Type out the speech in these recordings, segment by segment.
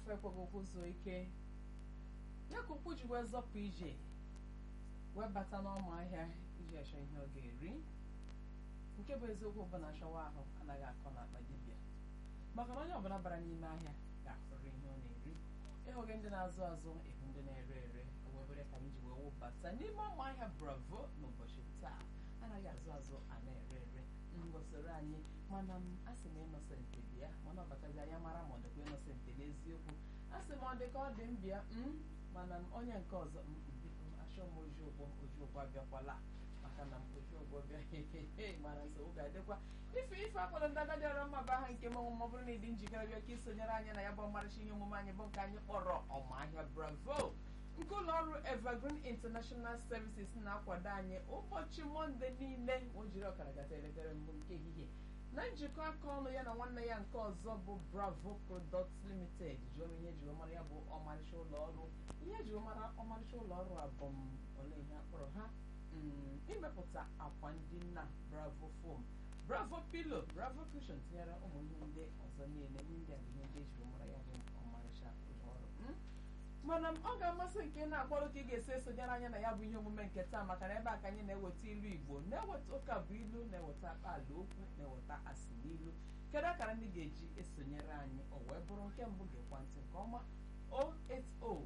afọ ekweghị okwu zuo ike ya ka ụkwụ ji wee zọpụ ije wee bata n'ọma ahịa iji achọ ihe ọ ga-eri nke bụ eziokwu bụ na achọwa ahụ anaghị akọ n'akpa dibịa maka na onye ọbụla bara n'ime ahịa ga-ahụrụ ihe ọ na-eri ịhụghị ndị na-azụ azụ ịhụ ndị na-ere ere ewebere ka anyị ji wee wụbata n'ime ọma ahịa bravo n'ụbọchị taa anaghị azụ azụ a na-ere ere ngosiri anyị mana m asị m ịnọsentị bịa mana ọ batazi anya mara ma ọ dịkwa ịnọsentị n'eziokwu asị m ọ dị ka ọ dị m bịa m mana m onye nke ọzọ m biko achọ m oji ụgbọ oji ụgbọ abịakwala maka na m oji ụgbọ bịa hehehe mana nsogbu ga-adịkwa ife ife akpọrọ ndị agadi ọrụ mma bụ aha nke m ọmụmụ ọ bụrụ na ịdị njikere bịa ka isonyere anyị na ya bụ ọmarịcha ihe omume anyị bụ nke anyị kpọrọ ọmahịa bravo nke ụlọ ọrụ evergreen international services na-akwado anyị ụbọchị mọnde niile o jiri ọkara gata elekere mbụ nke ehihie na njikọ aka ọnụ ya na nwanne ya nke ọzọ bụ bravo products limited jụọ m ihe ejiri mara ya bụ ọmarịcha ụlọ ọrụ ihe ejiri mara ọmarịcha ụlọ ọrụ a bụ m ole ihe akpọrọ ha mm, imepụta akwa ndị nna bravo foam bravo pilo bravo cushion tinyere ụmụ ihe ndị ọzọ niile ihe ndị a bụ ihe ndị ejiri mara ya bụ ọmarịcha ụlọ ọrụ mm? mana m ọ ga-amasị nke na-akpọrọ ka ị ga-esi esonyere anya na ya bụ ihe omume nke taa maka na ebe a ka anyị na-eweta ilu igbo na-eweta ụka bụ ilu na-eweta akpaala okwu na-eweta asị n'ilu kedu akara ndị ga-eji esonyere anyị o wee bụrụ nke mbụ ga-ekwa ntị nke ọma 080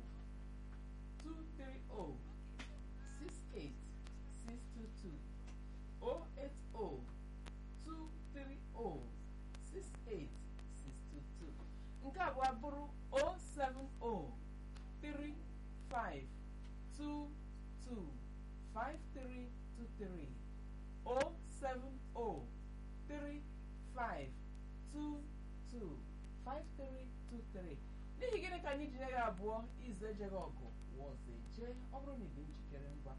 230 68622 080 230 68622 nke abụọ bụrụ 070 three five two two five three two three oh seven oh three five two two five three two three n'ihi gịnị ka anyị ji nye gị abụọ izu ejeghị ọgụ wọzọ eje ọ bụrụ na ị dị njikere ngwa